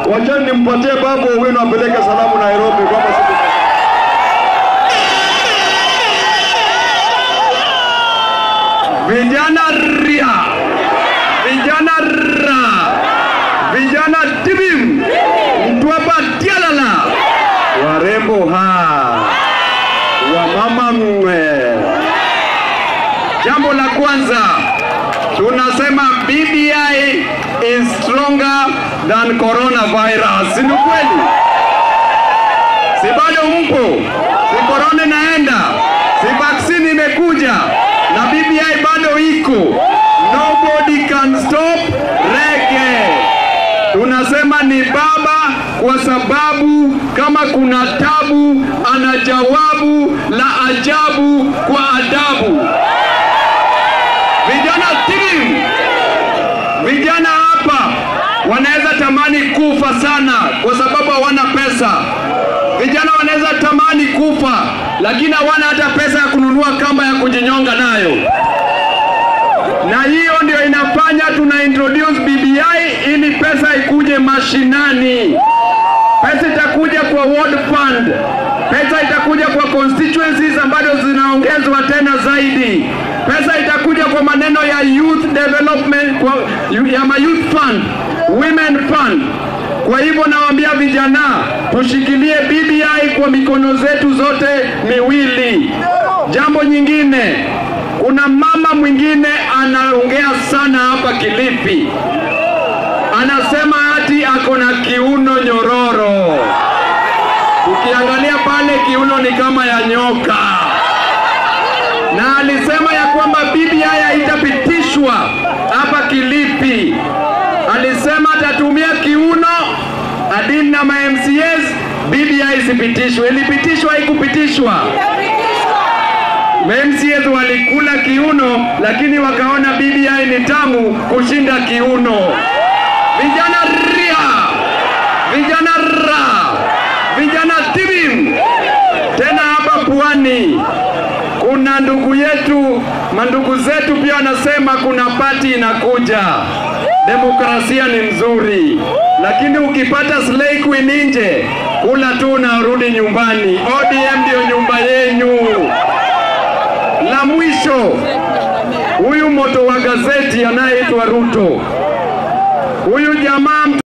wachani nimpatie Babu Owino apeleke salamu Nairobi kwamba siku vijana ria, vijana ra, vijana tibim, Mtwapa tialala, warembo ha, wamama mwe. Jambo la kwanza tunasema BBI is stronger than coronavirus. Si ni kweli? Si bado mpo? Si corona inaenda? Si vaccine imekuja? Na BBI bado iko. Nobody can stop reggae. Tunasema ni baba kwa sababu kama kuna tabu ana jawabu la ajabu kwa adabu. Vijana timu, vijana hapa wanaweza tamani kufa sana kwa sababu hawana pesa. Vijana wanaweza tamani kufa, lakini hawana hata pesa ya kununua kamba ya kujinyonga nayo, na hiyo ndio inafanya tuna introduce BBI ili pesa ikuje mashinani. Pesa itakuja kwa ward fund, pesa itakuja kwa constituencies ambazo zinaongezwa tena zaidi, pesa itakuja kwa maneno ya youth development, kwa, ya ma youth fund, women fund. Kwa hivyo nawaambia vijana, tushikilie BBI kwa mikono zetu zote miwili. Jambo nyingine, kuna mama mwingine anaongea sana hapa Kilifi, anasema ati ako na kiuno nyororo. Ukiangalia pale kiuno ni kama ya nyoka, na alisema ya kwamba BBI haitapitishwa hapa Kilifi. Alisema atatumia kiuno adini na ma MCAs, BBI isipitishwe. Ilipitishwa, haikupitishwa? MCAs walikula kiuno, lakini wakaona BBI ni tamu kushinda kiuno. Vijana ria, vijana ra, vijana tibim. Tena hapa pwani kuna ndugu yetu, mandugu zetu pia wanasema kuna pati inakuja. Demokrasia ni mzuri, lakini ukipata slay queen nje, kula tu unarudi nyumbani. ODM ndio nyumba yenyu. La mwisho, huyu moto wa gazeti anayeitwa Ruto, huyu jamaa